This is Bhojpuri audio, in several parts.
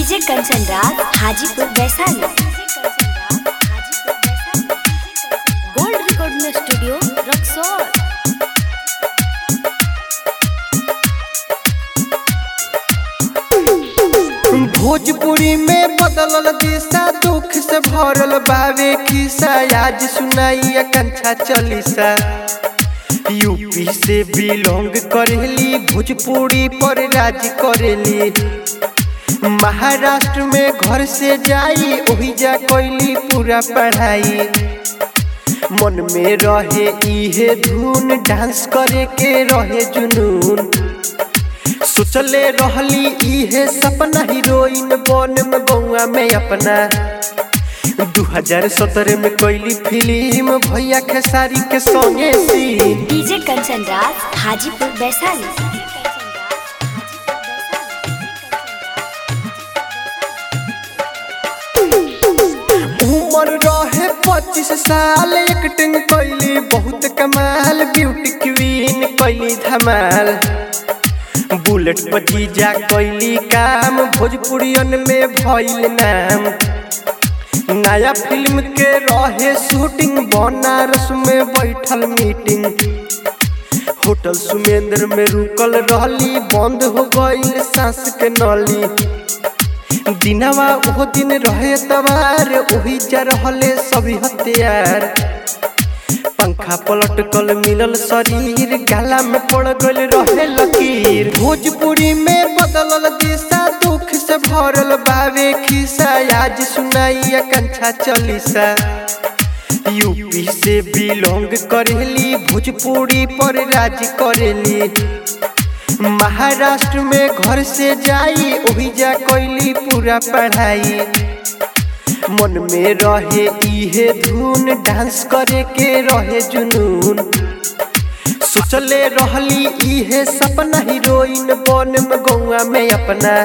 DJ Kanchan Raj Hajipur Vaishali gold recording studio Raxaul Bhojpuri में बदलल दिशा दुख से भरल बावे खिसा आज सुनाई कंछा चलीसा यूपी से बिलोंग करेली भोजपुरी पर राज करेली महाराष्ट्र में घर से जाई ओही जा कैली पूरा पढ़ाई मन में रहे इहे धुन डांस करे के रहे जुनून सोचले रहली इहे सपना हीरोइन बन में बउआ में अपना 2017 में कैली फिल्म भैया खेसारी के संगे सीन डीजे कंचन राज हाजीपुर वैशाली उम्र रहे पच्चीस साल एक्टिंग कैली बहुत कमाल ब्यूटी क्वीन कैली धमाल बुलेट पर जीजा कैली काम भोजपुरियन में भइल नाम नया फिल्म के रहे शूटिंग बनारस में बैठल मीटिंग होटल सुमेंद्र में रुकल रहली बंद हो गईल सांस के नली दिनवा ओहो दिन रहे तबार ओही जा रहले सभी हथियार पंखा पलट कल मिलल शरीर गाला में पड़ गल रहे लकीर भोजपुरी में बदलल दिशा दुख से भरल बावे खिसा आज सुनाई कंछा चलीसा यूपी से बिलोंग करेली भोजपुरी पर राज करेली महाराष्ट्र में घर से जाई ओही जा कैली पूरा पढ़ाई मन में रहे इहे धुन डांस करे के रहे जुनून सोचले रहली इहे सपना हीरोइन बन में गौआ में अपना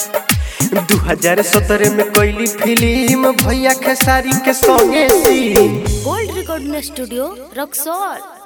2017 में कैली फिल्म भैया खेसारी के संगे scene gold recording studio Raxaul